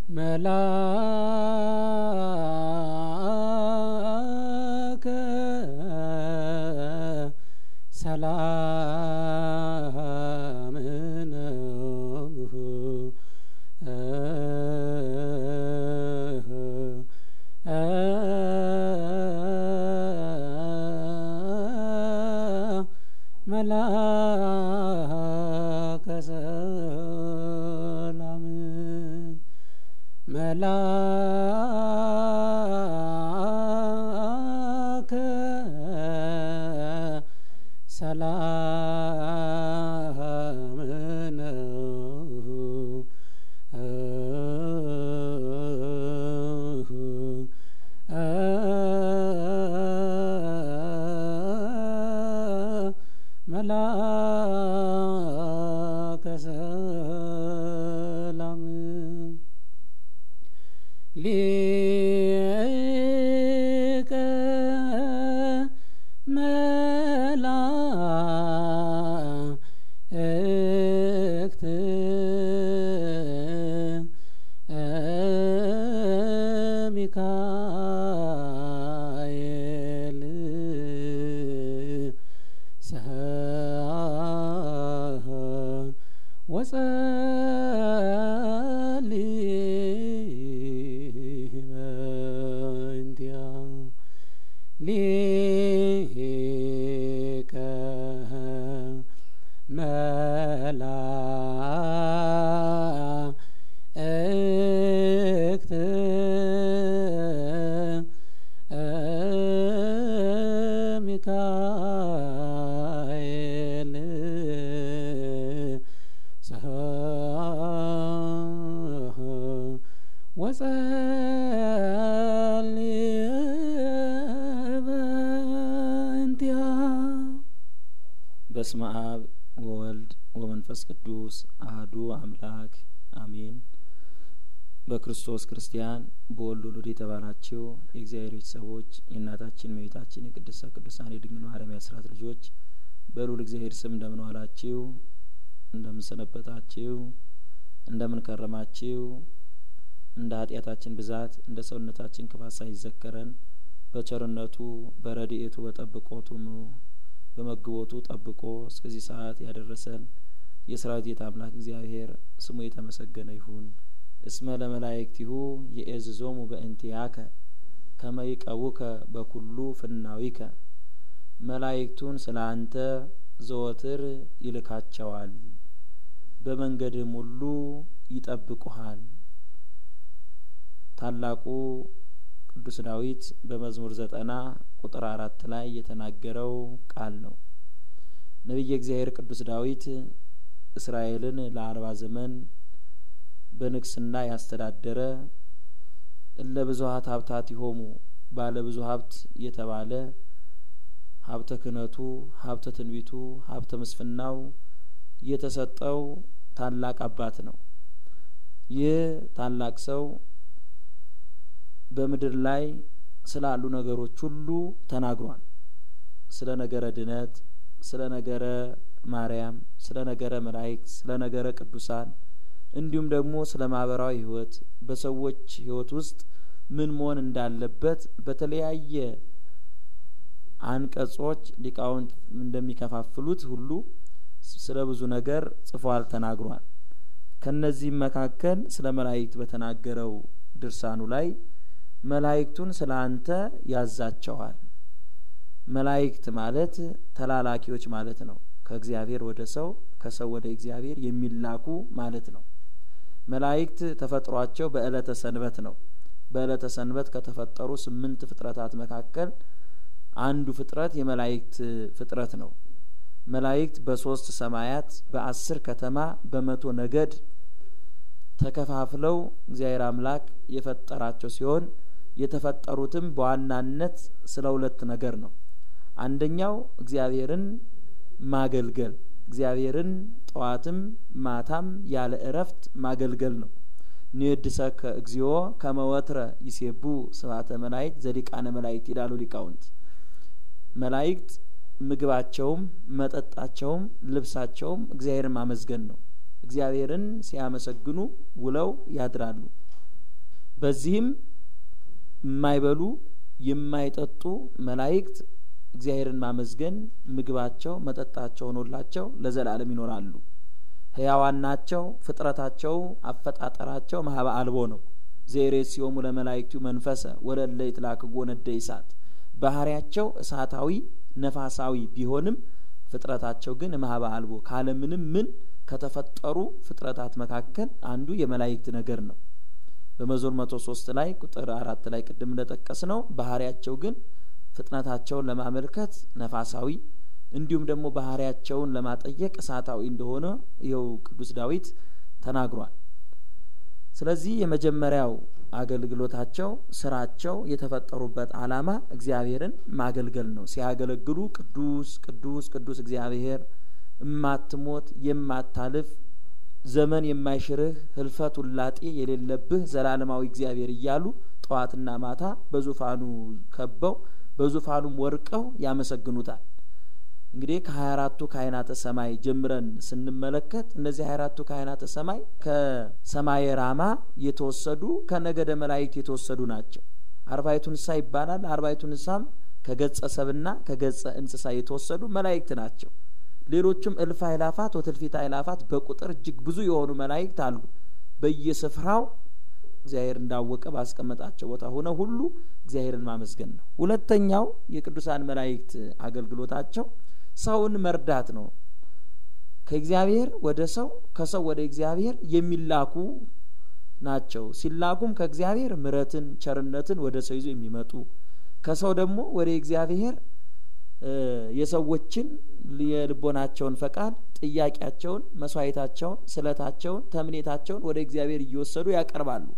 መላከ ሰላም ነው መላከ ሰላም መላከ ሰላም ነው መላከ ሰላም ሊቀ መላእክት ሚካኤል ሰአህ ወጸልይ በእንቲአ ሊቀ መላእክት ሚካኤል ሰአህ ወጸልይ በእንቲአ በስመ አብ ወወልድ ወመንፈስ ቅዱስ አህዱ አምላክ አሜን። በክርስቶስ ክርስቲያን በወልድ ውሉድ የተባላችሁ የእግዚአብሔር ቤተሰቦች የእናታችን እመቤታችን የቅድስተ ቅዱሳን የድንግል ማርያም የአስራት ልጆች በልዑል እግዚአብሔር ስም እንደምን ዋላችሁ? እንደምን ሰነበታችሁ? እንደምን ከረማችሁ? እንደ ኃጢአታችን ብዛት እንደ ሰውነታችን ክፋት ሳይዘከረን በቸርነቱ በረድኤቱ በጠብቆቱ በመግቦቱ ጠብቆ እስከዚህ ሰዓት ያደረሰን የሰራዊት ጌታ አምላክ እግዚአብሔር ስሙ የተመሰገነ ይሁን። እስመ ለመላእክቲሁ የኤዝዞሙ በእንቲአከ ከመ ይቀቡከ በኩሉ ፍናዊከ መላእክቱን ስለ አንተ ዘወትር ይልካቸዋል፣ በመንገድህም ሁሉ ይጠብቁሃል። ታላቁ ቅዱስ ዳዊት በመዝሙር ዘጠና ቁጥር አራት ላይ የተናገረው ቃል ነው። ነቢየ እግዚአብሔር ቅዱስ ዳዊት እስራኤልን ለአርባ ዘመን በንግስና ያስተዳደረ እለ ብዙሀት ሀብታት ይሆሙ ባለ ብዙ ሀብት የተባለ ሀብተ ክህነቱ፣ ሀብተ ትንቢቱ፣ ሀብተ ምስፍናው የተሰጠው ታላቅ አባት ነው። ይህ ታላቅ ሰው በምድር ላይ ስላሉ ነገሮች ሁሉ ተናግሯል። ስለ ነገረ ድነት፣ ስለ ነገረ ማርያም፣ ስለ ነገረ መላእክት፣ ስለ ነገረ ቅዱሳን እንዲሁም ደግሞ ስለ ማህበራዊ ህይወት በሰዎች ህይወት ውስጥ ምን መሆን እንዳለበት በተለያየ አንቀጾች ሊቃውንት እንደሚከፋፍሉት ሁሉ ስለ ብዙ ነገር ጽፏል፣ ተናግሯል። ከነዚህም መካከል ስለ መላእክት በተናገረው ድርሳኑ ላይ መላእክቱን ስለ አንተ ያዛቸዋል። መላእክት ማለት ተላላኪዎች ማለት ነው። ከእግዚአብሔር ወደ ሰው ከሰው ወደ እግዚአብሔር የሚላኩ ማለት ነው። መላእክት ተፈጥሯቸው በዕለተ ሰንበት ነው። በዕለተ ሰንበት ከተፈጠሩ ስምንት ፍጥረታት መካከል አንዱ ፍጥረት የመላእክት ፍጥረት ነው። መላእክት በሶስት ሰማያት በአስር ከተማ በመቶ ነገድ ተከፋፍለው እግዚአብሔር አምላክ የፈጠራቸው ሲሆን የተፈጠሩትም በዋናነት ስለ ሁለት ነገር ነው። አንደኛው እግዚአብሔርን ማገልገል እግዚአብሔርን ጠዋትም ማታም ያለ እረፍት ማገልገል ነው። ንየድሰከ እግዚኦ ከመወትረ ይሴቡ ስብሐተ መላእክት ዘሊቃነ መላእክት ይላሉ ሊቃውንት። መላእክት ምግባቸውም መጠጣቸውም ልብሳቸውም እግዚአብሔርን ማመስገን ነው። እግዚአብሔርን ሲያመሰግኑ ውለው ያድራሉ። በዚህም የማይበሉ የማይጠጡ መላእክት እግዚአብሔርን ማመስገን ምግባቸው መጠጣቸው ሆኖላቸው ለዘላለም ይኖራሉ። ሕያዋን ናቸው። ፍጥረታቸው አፈጣጠራቸው ማህበ አልቦ ነው። ዜሬት ሲሆሙ ለመላእክቱ መንፈሰ ወለለ ይትላክጎ ነደ እሳት ባህሪያቸው እሳታዊ ነፋሳዊ ቢሆንም ፍጥረታቸው ግን ማህበ አልቦ ካለምንም ምን ከተፈጠሩ ፍጥረታት መካከል አንዱ የመላእክት ነገር ነው። በመዝሙር መቶ ሶስት ላይ ቁጥር አራት ላይ ቅድም እንደጠቀስ ነው ባህሪያቸው ግን ፍጥነታቸውን ለማመልከት ነፋሳዊ እንዲሁም ደግሞ ባህሪያቸውን ለማጠየቅ እሳታዊ እንደሆነ ይኸው ቅዱስ ዳዊት ተናግሯል። ስለዚህ የመጀመሪያው አገልግሎታቸው ስራቸው የተፈጠሩበት ዓላማ እግዚአብሔርን ማገልገል ነው። ሲያገለግሉ ቅዱስ ቅዱስ ቅዱስ እግዚአብሔር እማትሞት የማታልፍ ዘመን የማይሽርህ ህልፈት ውላጤ የሌለብህ ዘላለማዊ እግዚአብሔር እያሉ ጠዋትና ማታ በዙፋኑ ከበው በዙፋኑም ወርቀው ያመሰግኑታል። እንግዲህ ከሀያ አራቱ ካህናተ ሰማይ ጀምረን ስንመለከት እነዚህ ሀያ አራቱ ካህናተ ሰማይ ከሰማየ ራማ የተወሰዱ ከነገደ መላእክት የተወሰዱ ናቸው። አርባይቱ እንስሳ ይባላል። አርባይቱ እንስሳም ከገጸ ሰብና ከገጸ እንስሳ የተወሰዱ መላእክት ናቸው። ሌሎችም እልፍ አእላፋት ወትልፊት አእላፋት በቁጥር እጅግ ብዙ የሆኑ መላእክት አሉ። በየስፍራው እግዚአብሔር እንዳወቀ ባስቀመጣቸው ቦታ ሆነ ሁሉ እግዚአብሔርን ማመስገን ነው። ሁለተኛው የቅዱሳን መላእክት አገልግሎታቸው ሰውን መርዳት ነው። ከእግዚአብሔር ወደ ሰው ከሰው ወደ እግዚአብሔር የሚላኩ ናቸው። ሲላኩም ከእግዚአብሔር ምሕረትን ቸርነትን ወደ ሰው ይዞ የሚመጡ ከሰው ደግሞ ወደ እግዚአብሔር የሰዎችን የልቦናቸውን ፈቃድ ጥያቄያቸውን፣ መስዋዕታቸውን፣ ስለታቸውን፣ ተምኔታቸውን ወደ እግዚአብሔር እየወሰዱ ያቀርባሉ።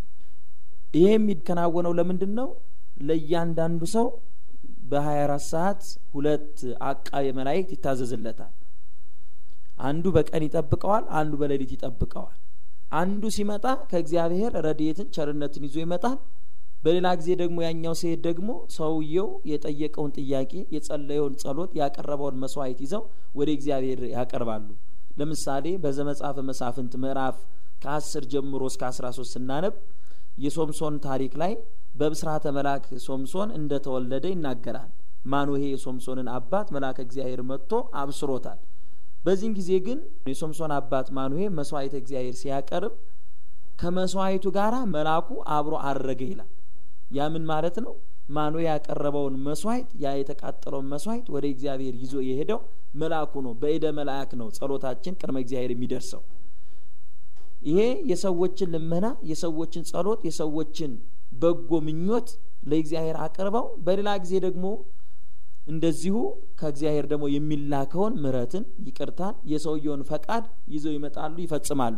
ይሄ የሚከናወነው ለምንድን ነው? ለእያንዳንዱ ሰው በሀያ አራት ሰዓት ሁለት አቃቤ መላእክት ይታዘዝለታል። አንዱ በቀን ይጠብቀዋል፣ አንዱ በሌሊት ይጠብቀዋል። አንዱ ሲመጣ ከእግዚአብሔር ረድኤትን ቸርነትን ይዞ ይመጣል። በሌላ ጊዜ ደግሞ ያኛው ሲሄድ ደግሞ ሰውየው የጠየቀውን ጥያቄ የጸለየውን ጸሎት ያቀረበውን መስዋዕት ይዘው ወደ እግዚአብሔር ያቀርባሉ። ለምሳሌ በዘመጽሐፈ መሳፍንት ምዕራፍ ከአስር ጀምሮ እስከ አስራ ሶስት ስናነብ የሶምሶን ታሪክ ላይ በብስራተ መልአክ ሶምሶን እንደተወለደ ይናገራል። ማኑሄ የሶምሶንን አባት መልአከ እግዚአብሔር መጥቶ አብስሮታል። በዚህን ጊዜ ግን የሶምሶን አባት ማኑሄ መስዋዕተ እግዚአብሔር ሲያቀርብ ከመስዋዕቱ ጋር መልአኩ አብሮ አረገ ይላል። ያ ምን ማለት ነው? ማኑሄ ያቀረበውን መስዋዕት ያ የተቃጠለውን መስዋዕት ወደ እግዚአብሔር ይዞ የሄደው መልአኩ ነው። በእደ መልአክ ነው ጸሎታችን ቅድመ እግዚአብሔር የሚደርሰው። ይሄ የሰዎችን ልመና፣ የሰዎችን ጸሎት፣ የሰዎችን በጎ ምኞት ለእግዚአብሔር አቅርበው በሌላ ጊዜ ደግሞ እንደዚሁ ከእግዚአብሔር ደግሞ የሚላከውን ምሕረትን፣ ይቅርታን፣ የሰውየውን ፈቃድ ይዘው ይመጣሉ፣ ይፈጽማሉ።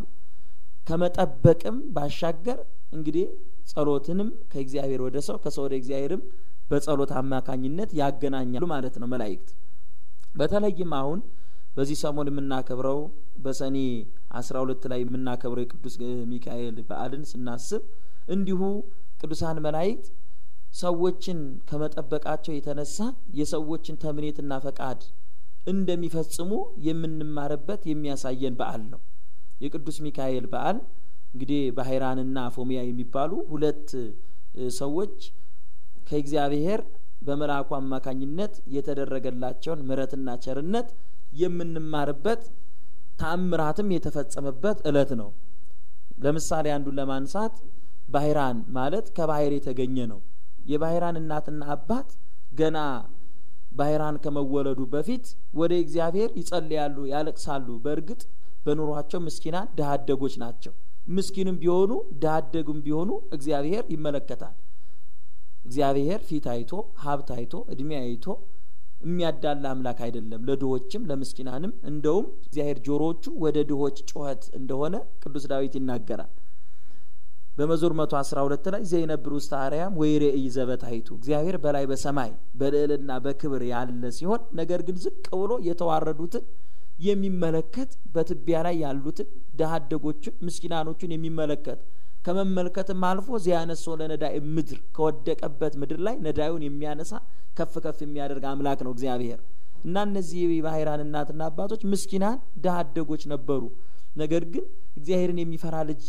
ከመጠበቅም ባሻገር እንግዲህ ጸሎትንም ከእግዚአብሔር ወደ ሰው ከሰው ወደ እግዚአብሔርም በጸሎት አማካኝነት ያገናኛሉ ማለት ነው መላእክት። በተለይም አሁን በዚህ ሰሞን የምናከብረው በሰኔ አስራ ሁለት ላይ የምናከብረው የቅዱስ ሚካኤል በዓልን ስናስብ እንዲሁ ቅዱሳን መላእክት ሰዎችን ከመጠበቃቸው የተነሳ የሰዎችን ተምኔትና ፈቃድ እንደሚፈጽሙ የምንማርበት የሚያሳየን በዓል ነው። የቅዱስ ሚካኤል በዓል እንግዲህ ባህራንና ፎሚያ የሚባሉ ሁለት ሰዎች ከእግዚአብሔር በመልአኩ አማካኝነት የተደረገላቸውን ምሕረትና ቸርነት የምንማርበት ተአምራትም የተፈጸመበት እለት ነው። ለምሳሌ አንዱን ለማንሳት ባህራን ማለት ከባህር የተገኘ ነው። የባህራን እናትና አባት ገና ባህራን ከመወለዱ በፊት ወደ እግዚአብሔር ይጸልያሉ፣ ያለቅሳሉ። በእርግጥ በኑሯቸው ምስኪናን ድሀ አደጎች ናቸው። ምስኪንም ቢሆኑ ድሀ አደጉም ቢሆኑ እግዚአብሔር ይመለከታል። እግዚአብሔር ፊት አይቶ ሀብት አይቶ እድሜ አይቶ የሚያዳላ አምላክ አይደለም። ለድሆችም ለምስኪናንም እንደውም እግዚአብሔር ጆሮዎቹ ወደ ድሆች ጩኸት እንደሆነ ቅዱስ ዳዊት ይናገራል። በመዝሙር መቶ አስራ ሁለት ላይ ዘይነብር ውስተ አርያም ወይሬኢ ዘበታሕቱ እግዚአብሔር በላይ በሰማይ በልዕልና በክብር ያለ ሲሆን ነገር ግን ዝቅ ብሎ የተዋረዱትን የሚመለከት በትቢያ ላይ ያሉትን ድሀ አደጎችን ምስኪናኖቹን የሚመለከት ከመመልከትም አልፎ ዚያነሶ ለነዳይ ምድር ከወደቀበት ምድር ላይ ነዳዩን የሚያነሳ ከፍ ከፍ የሚያደርግ አምላክ ነው እግዚአብሔር እና እነዚህ የባህራን እናትና አባቶች ምስኪናን ድሀ አደጎች ነበሩ። ነገር ግን እግዚአብሔርን የሚፈራ ልጅ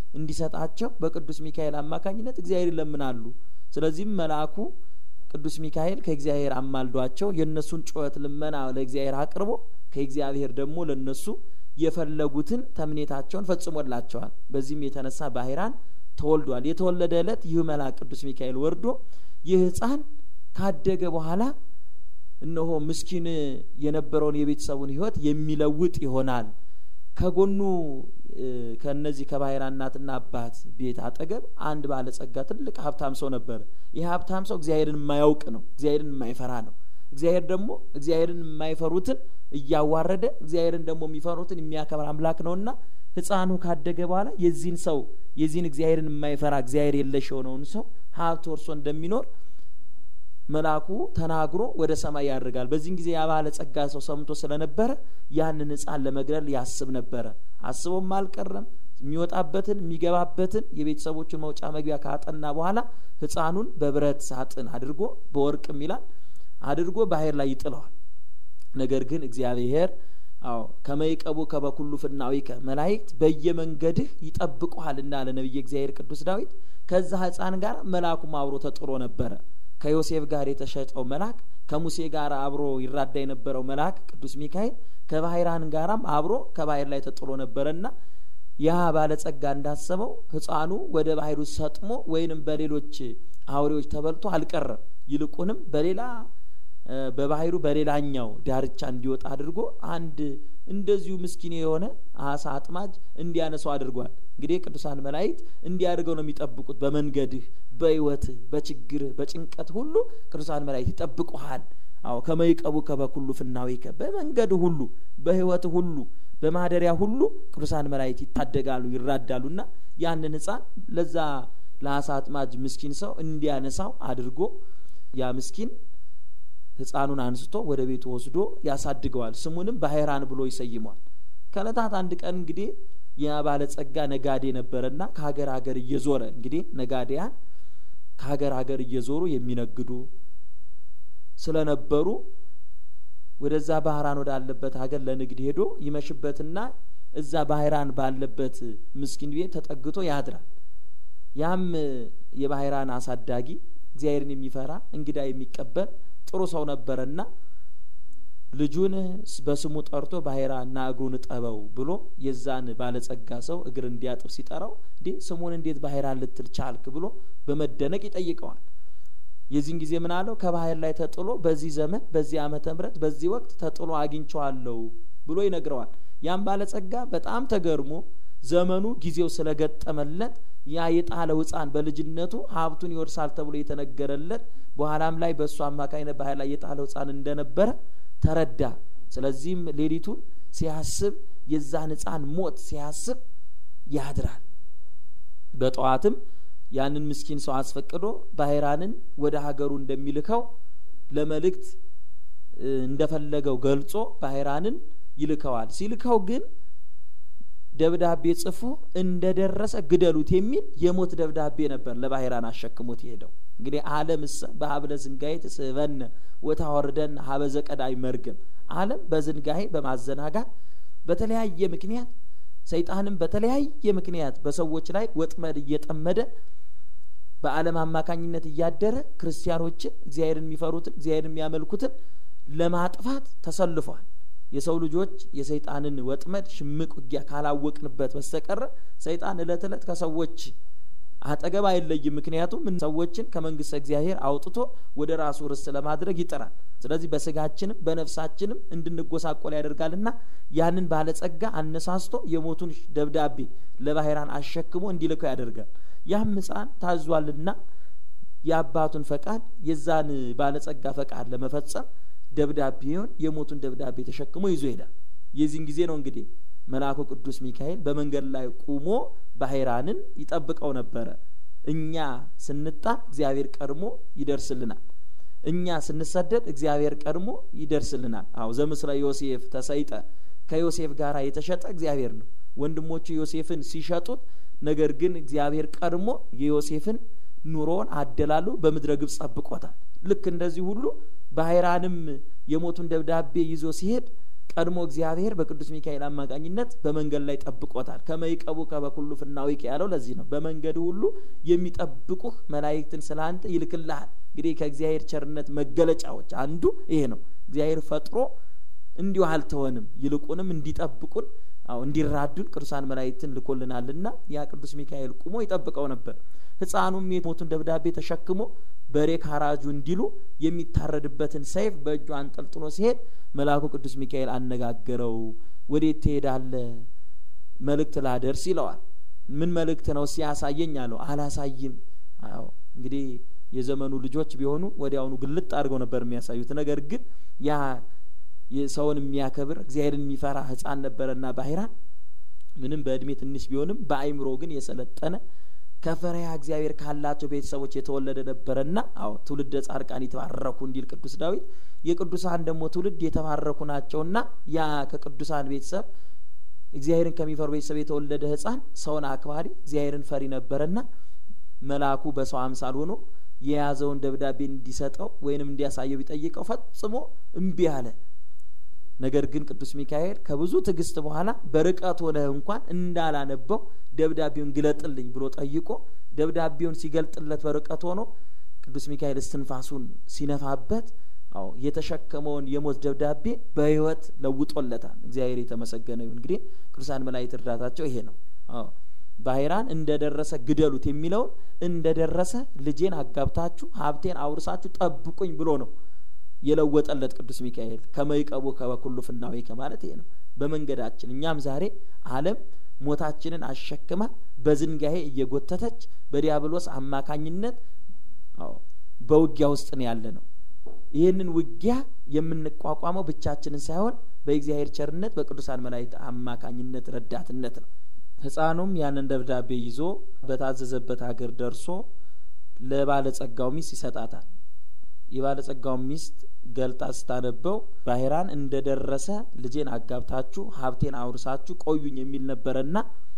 እንዲሰጣቸው በቅዱስ ሚካኤል አማካኝነት እግዚአብሔር ይለምናሉ። ስለዚህም መልአኩ ቅዱስ ሚካኤል ከእግዚአብሔር አማልዷቸው የእነሱን ጩኸት ልመና ለእግዚአብሔር አቅርቦ ከእግዚአብሔር ደግሞ ለነሱ የፈለጉትን ተምኔታቸውን ፈጽሞላቸዋል። በዚህም የተነሳ ባህራን ተወልዷል። የተወለደ ዕለት ይህ መልአክ ቅዱስ ሚካኤል ወርዶ ይህ ሕፃን ካደገ በኋላ እነሆ ምስኪን የነበረውን የቤተሰቡን ሕይወት የሚለውጥ ይሆናል። ከጎኑ ከነዚህ ከባህራ እናትና አባት ቤት አጠገብ አንድ ባለጸጋ ትልቅ ሀብታም ሰው ነበረ። ይህ ሀብታም ሰው እግዚአብሔርን የማያውቅ ነው። እግዚአብሔርን የማይፈራ ነው። እግዚአብሔር ደግሞ እግዚአብሔርን የማይፈሩትን እያዋረደ እግዚአብሔርን ደግሞ የሚፈሩትን የሚያከብር አምላክ ነውና ሕፃኑ ካደገ በኋላ የዚህን ሰው የዚህን እግዚአብሔርን የማይፈራ እግዚአብሔር የለሽ የሆነውን ሰው ሀብት ወርሶ እንደሚኖር መልአኩ ተናግሮ ወደ ሰማይ ያደርጋል። በዚህን ጊዜ ያ ባለጸጋ ሰው ሰምቶ ስለነበረ ያንን ሕፃን ለመግደል ያስብ ነበረ። አስቦም አልቀረም። የሚወጣበትን የሚገባበትን የቤተሰቦቹን መውጫ መግቢያ ካጠና በኋላ ሕፃኑን በብረት ሳጥን አድርጎ በወርቅም ይላል አድርጎ ባህር ላይ ይጥለዋል። ነገር ግን እግዚአብሔር አዎ ከመይቀቡ ከበኩሉ ፍናዊከ መላእክት በየመንገድህ ይጠብቁሃል እንዳለ ነቢየ እግዚአብሔር ቅዱስ ዳዊት ከዛ ሕፃን ጋር መልአኩም አብሮ ተጥሎ ነበረ። ከዮሴፍ ጋር የተሸጠው መልአክ ከሙሴ ጋር አብሮ ይራዳ የነበረው መልአክ ቅዱስ ሚካኤል ከባህራን ጋራም አብሮ ከባህር ላይ ተጥሎ ነበረና ያ ባለጸጋ እንዳሰበው ሕፃኑ ወደ ባህሩ ሰጥሞ ወይንም በሌሎች አውሬዎች ተበልቶ አልቀረም። ይልቁንም በሌላ በባህሩ በሌላኛው ዳርቻ እንዲወጣ አድርጎ አንድ እንደዚሁ ምስኪን የሆነ አሳ አጥማጅ እንዲያነሳው አድርጓል። እንግዲህ ቅዱሳን መላእክት እንዲያደርገው ነው የሚጠብቁት። በመንገድህ፣ በሕይወትህ፣ በችግርህ፣ በጭንቀት ሁሉ ቅዱሳን መላእክት ይጠብቁሃል። አዎ ከመይቀቡ ከበኩሉ ፍናዊከ በመንገድ ሁሉ በሕይወት ሁሉ በማደሪያ ሁሉ ቅዱሳን መላእክት ይታደጋሉ ይራዳሉና ያንን ሕፃን ለዛ ለአሳ አጥማጅ ምስኪን ሰው እንዲያነሳው አድርጎ ያ ምስኪን ሕፃኑን አንስቶ ወደ ቤቱ ወስዶ ያሳድገዋል። ስሙንም ባህራን ብሎ ይሰይመዋል። ከእለታት አንድ ቀን እንግዲህ ያ ባለጸጋ ነጋዴ ነበረና ከሀገር ሀገር እየዞረ እንግዲህ ነጋዴያን ከሀገር ሀገር እየዞሩ የሚነግዱ ስለነበሩ ወደዛ ባህራን ወዳለበት ሀገር ለንግድ ሄዶ ይመሽበትና እዛ ባህራን ባለበት ምስኪን ቤት ተጠግቶ ያድራል። ያም የባህራን አሳዳጊ እግዚአብሔርን የሚፈራ እንግዳ የሚቀበል ጥሩ ሰው ነበረና ልጁን በስሙ ጠርቶ ባህራና እግሩን እጠበው ብሎ የዛን ባለጸጋ ሰው እግር እንዲያጥብ ሲጠራው እንዴ ስሙን እንዴት ባህራን ልትል ቻልክ ብሎ በመደነቅ ይጠይቀዋል። የዚህን ጊዜ ምን አለው? ከባህር ላይ ተጥሎ በዚህ ዘመን በዚህ ዓመተ ምሕረት በዚህ ወቅት ተጥሎ አግኝቸዋለሁ ብሎ ይነግረዋል። ያም ባለጸጋ በጣም ተገርሞ ዘመኑ ጊዜው ስለገጠመለት ያ የጣለው ሕፃን በልጅነቱ ሀብቱን ይወርሳል ተብሎ የተነገረለት በኋላም ላይ በእሱ አማካኝነት ባህር ላይ የጣለው ሕፃን እንደነበረ ተረዳ። ስለዚህም ሌሊቱን ሲያስብ የዛን ሕፃን ሞት ሲያስብ ያድራል። በጠዋትም ያንን ምስኪን ሰው አስፈቅዶ ባህራንን ወደ ሀገሩ እንደሚልከው ለመልእክት እንደፈለገው ገልጾ ባህራንን ይልከዋል። ሲልከው ግን ደብዳቤ ጽፎ እንደደረሰ ግደሉት የሚል የሞት ደብዳቤ ነበር ለባህራን አሸክሞት የሄደው። እንግዲህ ዓለም እሰ በሀብለ ዝንጋዬ ትስበነ ወታወርደን ሀበዘ ቀዳይ መርገም ዓለም በዝንጋዬ በማዘናጋት በተለያየ ምክንያት ሰይጣንም በተለያየ ምክንያት በሰዎች ላይ ወጥመድ እየጠመደ በዓለም አማካኝነት እያደረ ክርስቲያኖችን እግዚአብሔርን የሚፈሩትን እግዚአብሔርን የሚያመልኩትን ለማጥፋት ተሰልፏል። የሰው ልጆች የሰይጣንን ወጥመድ ሽምቅ ውጊያ ካላወቅንበት በስተቀረ ሰይጣን እለት እለት ከሰዎች አጠገብ አይለይም። ምክንያቱም ሰዎችን ከመንግስተ እግዚአብሔር አውጥቶ ወደ ራሱ ርስት ለማድረግ ይጥራል። ስለዚህ በስጋችንም በነፍሳችንም እንድንጎሳቆል ያደርጋልና ያንን ባለጸጋ አነሳስቶ የሞቱን ደብዳቤ ለባህራን አሸክሞ እንዲልከው ያደርጋል። ያም ሕፃን ታዟልና የአባቱን ፈቃድ የዛን ባለጸጋ ፈቃድ ለመፈጸም ደብዳቤውን የሞቱን ደብዳቤ ተሸክሞ ይዞ ይሄዳል። የዚህን ጊዜ ነው እንግዲህ መልአኩ ቅዱስ ሚካኤል በመንገድ ላይ ቁሞ ባህራንን ይጠብቀው ነበረ። እኛ ስንጣል እግዚአብሔር ቀድሞ ይደርስልናል። እኛ ስንሰደድ እግዚአብሔር ቀድሞ ይደርስልናል። አዎ ዘምስለ ዮሴፍ ተሰይጠ ከዮሴፍ ጋር የተሸጠ እግዚአብሔር ነው። ወንድሞቹ ዮሴፍን ሲሸጡት፣ ነገር ግን እግዚአብሔር ቀድሞ የዮሴፍን ኑሮውን አደላሉ በምድረ ግብጽ ጠብቆታል። ልክ እንደዚህ ሁሉ ባህራንም የሞቱን ደብዳቤ ይዞ ሲሄድ ቀድሞ እግዚአብሔር በቅዱስ ሚካኤል አማካኝነት በመንገድ ላይ ጠብቆታል። ከመይቀቡ ከበኩሉ ፍናዊቅ ያለው ለዚህ ነው። በመንገድ ሁሉ የሚጠብቁህ መላእክትን ስለ አንተ ይልክልሃል። እንግዲህ ከእግዚአብሔር ቸርነት መገለጫዎች አንዱ ይሄ ነው። እግዚአብሔር ፈጥሮ እንዲሁ አልተወንም፣ ይልቁንም እንዲጠብቁን አዎ እንዲራዱን ቅዱሳን መላእክትን ልኮልናልና ያ ቅዱስ ሚካኤል ቁሞ ይጠብቀው ነበር። ሕፃኑም የሞቱን ደብዳቤ ተሸክሞ በሬ ካራጁ እንዲሉ የሚታረድበትን ሰይፍ በእጁ አንጠልጥሎ ሲሄድ መልአኩ ቅዱስ ሚካኤል አነጋገረው። ወዴት ትሄዳለህ? መልእክት ላደርስ ይለዋል። ምን መልእክት ነው ሲያሳየኝ አለው። አላሳይም። አዎ እንግዲህ የዘመኑ ልጆች ቢሆኑ ወዲያውኑ ግልጥ አድርገው ነበር የሚያሳዩት። ነገር ግን ያ ሰውን የሚያከብር እግዚአብሔርን የሚፈራ ሕፃን ነበረና ባህራን ምንም በእድሜ ትንሽ ቢሆንም በአይምሮ ግን የሰለጠነ ከፈሪሃ እግዚአብሔር ካላቸው ቤተሰቦች የተወለደ ነበረና አዎ ትውልደ ጻድቃን የተባረኩ እንዲል ቅዱስ ዳዊት የቅዱሳን ደግሞ ትውልድ የተባረኩ ናቸውና ያ ከቅዱሳን ቤተሰብ እግዚአብሔርን ከሚፈሩ ቤተሰብ የተወለደ ሕፃን ሰውን አክባሪ እግዚአብሔርን ፈሪ ነበረና መልአኩ በሰው አምሳል ሆኖ የያዘውን ደብዳቤ እንዲሰጠው ወይንም እንዲያሳየው ቢጠይቀው ፈጽሞ እምቢ አለ። ነገር ግን ቅዱስ ሚካኤል ከብዙ ትዕግስት በኋላ በርቀት ሆነህ እንኳን እንዳላነበው ደብዳቤውን ግለጥልኝ ብሎ ጠይቆ ደብዳቤውን ሲገልጥለት በርቀት ሆኖ ቅዱስ ሚካኤል እስትንፋሱን ሲነፋበት አዎ የተሸከመውን የሞት ደብዳቤ በሕይወት ለውጦለታል። እግዚአብሔር የተመሰገነ ይሁን። እንግዲህ ቅዱሳን መላእክት እርዳታቸው ይሄ ነው። አዎ ባህራን እንደደረሰ ግደሉት የሚለውን እንደደረሰ ልጄን አጋብታችሁ ሀብቴን አውርሳችሁ ጠብቁኝ ብሎ ነው የለወጠለት ቅዱስ ሚካኤል ከመይቀቡ ከበኩሉ ፍናዊ ከማለት ይሄ ነው። በመንገዳችን እኛም ዛሬ ዓለም ሞታችንን አሸክማ በዝንጋሄ እየጎተተች በዲያብሎስ አማካኝነት አዎ በውጊያ ውስጥ ነው ያለ ነው። ይህንን ውጊያ የምንቋቋመው ብቻችንን ሳይሆን በእግዚአብሔር ቸርነት በቅዱሳን መላእክት አማካኝነት ረዳትነት ነው። ሕፃኑም ያንን ደብዳቤ ይዞ በታዘዘበት ሀገር ደርሶ ለባለጸጋው ሚስት ይሰጣታል። የባለጸጋው ሚስት ገልጣ ስታነበው ባህራን እንደደረሰ ልጄን አጋብታችሁ ሀብቴን አውርሳችሁ ቆዩኝ የሚል ነበረና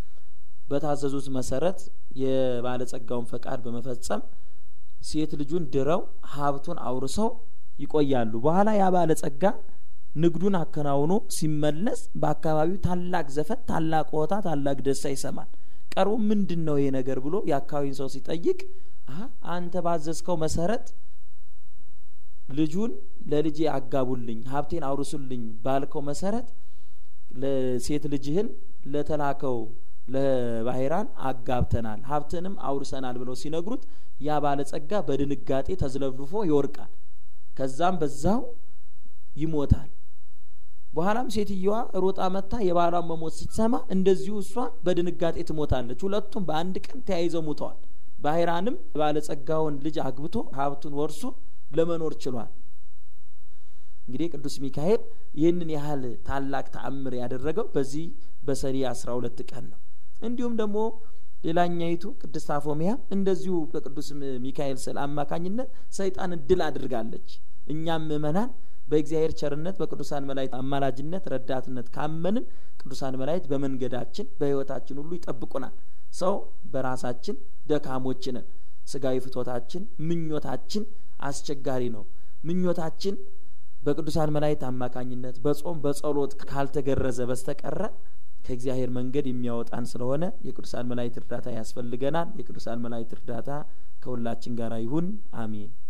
በታዘዙት መሰረት የባለጸጋውን ፈቃድ በመፈጸም ሴት ልጁን ድረው ሀብቱን አውርሰው ይቆያሉ። በኋላ ያ ባለጸጋ ንግዱን አከናውኖ ሲመለስ በአካባቢው ታላቅ ዘፈን፣ ታላቅ ሆታ፣ ታላቅ ደስታ ይሰማል። ቀርቦ ምንድን ነው ይሄ ነገር ብሎ የአካባቢውን ሰው ሲጠይቅ አንተ ባዘዝከው መሰረት ልጁን ለልጄ አጋቡልኝ፣ ሀብቴን አውርሱልኝ ባልከው መሰረት ለሴት ልጅህን ለተላከው ለባህራን አጋብተናል፣ ሀብትንም አውርሰናል ብለው ሲነግሩት ያ ባለጸጋ በድንጋጤ ተዝለፍልፎ ይወርቃል። ከዛም በዛው ይሞታል። በኋላም ሴትየዋ ሮጣ መታ የባሏን መሞት ስትሰማ እንደዚሁ እሷ በድንጋጤ ትሞታለች። ሁለቱም በአንድ ቀን ተያይዘው ሙተዋል። ባህራንም ባለጸጋውን ልጅ አግብቶ ሀብቱን ወርሶ ለመኖር ችሏል። እንግዲህ ቅዱስ ሚካኤል ይህንን ያህል ታላቅ ተአምር ያደረገው በዚህ በሰኔ አስራ ሁለት ቀን ነው። እንዲሁም ደግሞ ሌላኛይቱ ቅድስት አፎሚያ እንደዚሁ በቅዱስ ሚካኤል ስዕል አማካኝነት ሰይጣንን ድል አድርጋለች። እኛም ምእመናን በእግዚአብሔር ቸርነት በቅዱሳን መላእክት አማላጅነት ረዳትነት ካመንን ቅዱሳን መላእክት በመንገዳችን በሕይወታችን ሁሉ ይጠብቁናል። ሰው በራሳችን ደካሞች ነን። ስጋዊ ፍቶታችን ምኞታችን አስቸጋሪ ነው። ምኞታችን በቅዱሳን መላእክት አማካኝነት በጾም በጸሎት ካልተገረዘ በስተቀረ ከእግዚአብሔር መንገድ የሚያወጣን ስለሆነ የቅዱሳን መላእክት እርዳታ ያስፈልገናል። የቅዱሳን መላእክት እርዳታ ከሁላችን ጋር ይሁን። አሜን።